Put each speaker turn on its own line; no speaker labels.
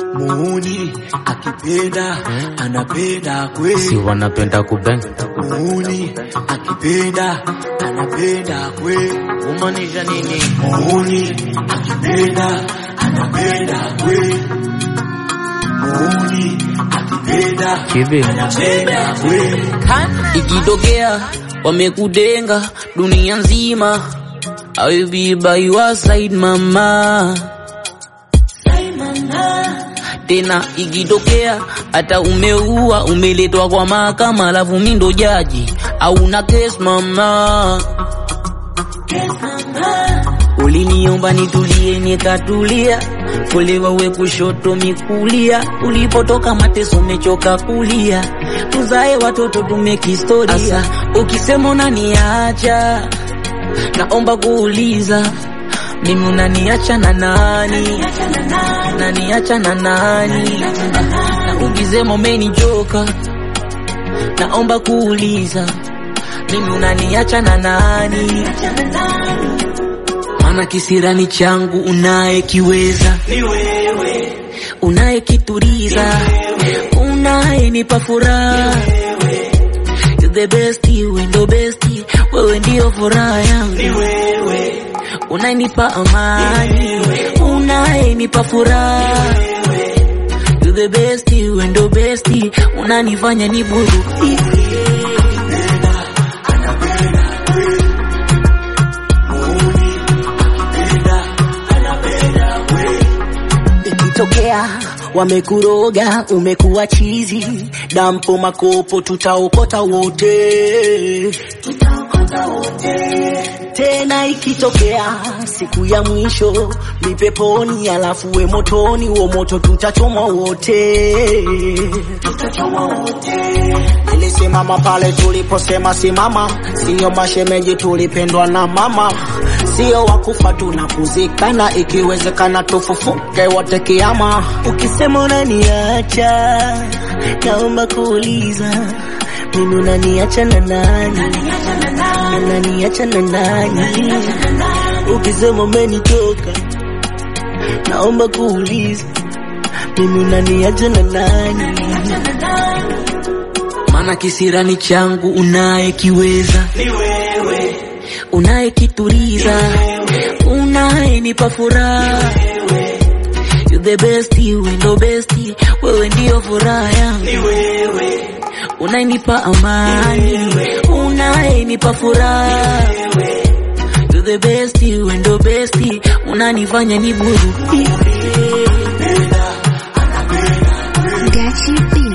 muuni akipenda anapenda kweli
si wanapenda kubeng
muuni akipenda anapenda kweli
kumaanisha nini
muuni akipenda anapenda kweli muuni akipenda
kivi
anapenda kweli
ikitokea wamekudenga dunia nzima I will be by your side mama tena ikitokea hata umeua umeletwa kwa mahakama alafu mi ndo jaji au na case mama uliniomba nitulie nikatulia kulewa we kushoto mikulia ulipotoka mateso mechoka kulia tuzae watoto tumekistoria Asa, ukisema unaniacha naomba kuuliza mimi unaniacha na nani naniacha na nani na ukisema umenichoka naomba kuuliza mimi unaniacha na nani maana kisirani changu unayekiweza
ni wewe
unayekituriza unayenipa furaha You the best, wewe ndo best, wewe ndio furaha yangu
ni wewe
unayenipa amani unayenipa furaha You the best, wewe ndo best, unanifanya niburudike
ikitokea wamekuroga umekuwa chizi dampo makopo tutaokota wote tena ikitokea siku ya mwisho ni peponi alafu we motoni wo moto tutachomwa wote nilisimama pale tuliposema simama siyo mashemeji tulipendwa na mama sio wakufa tunakuzikana ikiwezekana tufufuke wote kiama ukisema unaniacha naomba kuuliza mimi unaniacha na nani unaniacha na nani ukisema umenitoka naomba kuuliza mimi unaniacha na nani
maana kisirani changu unayekiweza
ni wewe
unayekituriza unayenipa furaha You the best, wewe ndo best, wewe ndio furaha yangu
ni wewe
unayenipa amani unayenipa furaha You the best, wewe ndo best, unanifanya niburudike
Gachi B.